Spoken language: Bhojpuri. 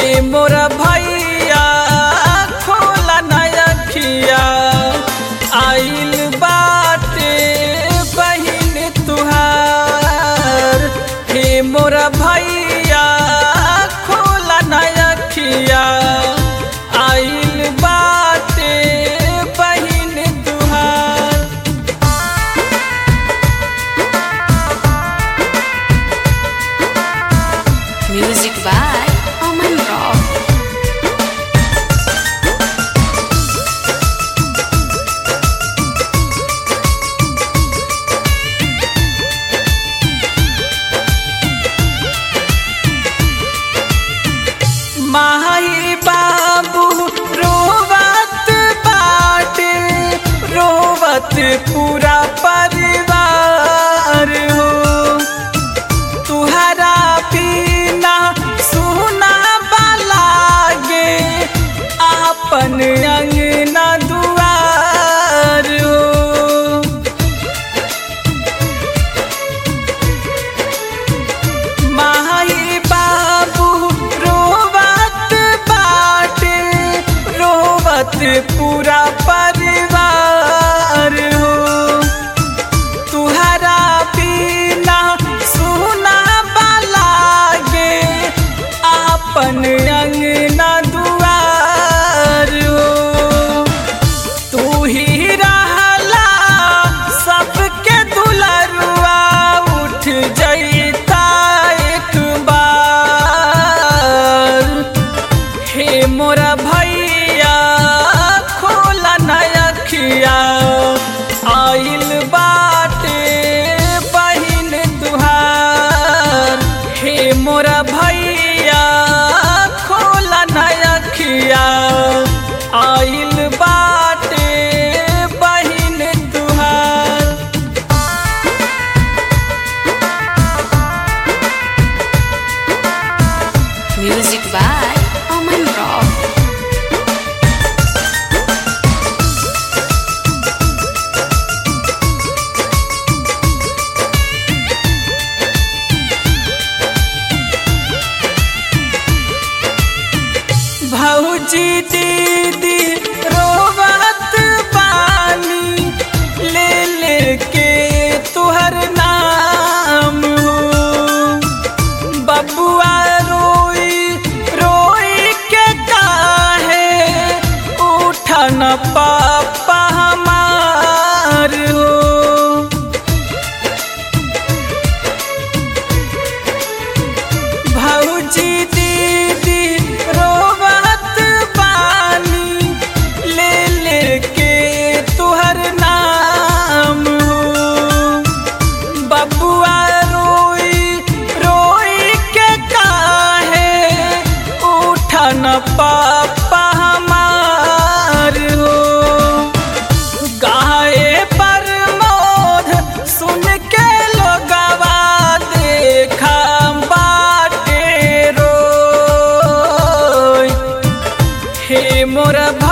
मोरा भैया खोला नयखिया आइल बाटे बहिन तुहार हे मोरा भैया खोला नयखिया आइल बाटे बहिन तुहार Music by Aman Rock. माही बाबू रोवत बाटे रोवत पूरा परिवार हो तुहरा पीना सुना बालागे आपन अंगना दुआर हो माही बाबू रोवत बाटे रोवत पूरा परिवार हो तुहरा पीना सुना बालागे आपन अंगना दुआर हो तू ही रहला सबके दुलरुआ उठ जैता एक बार हे मोरा भैया खोला नयखिया आइल बाटे बहिन तुहार हे मोरा भैया खोला नयखिया आइल बाटे बहिन तुहार Music by Aman Rock. भौजी दीदी रोवत पानी ले ले के तुहर नाम हो बबुआ रोई रोई के काहे उठन पापा हमार हो भौजी दीदी रोवत पानी ले ले के तुहर नाम हो बबुआ रोई रोई के काहे उठन पापा हमार हो गाए पर मोध सुन के लोगवा देखा बाटे रोय हे मोर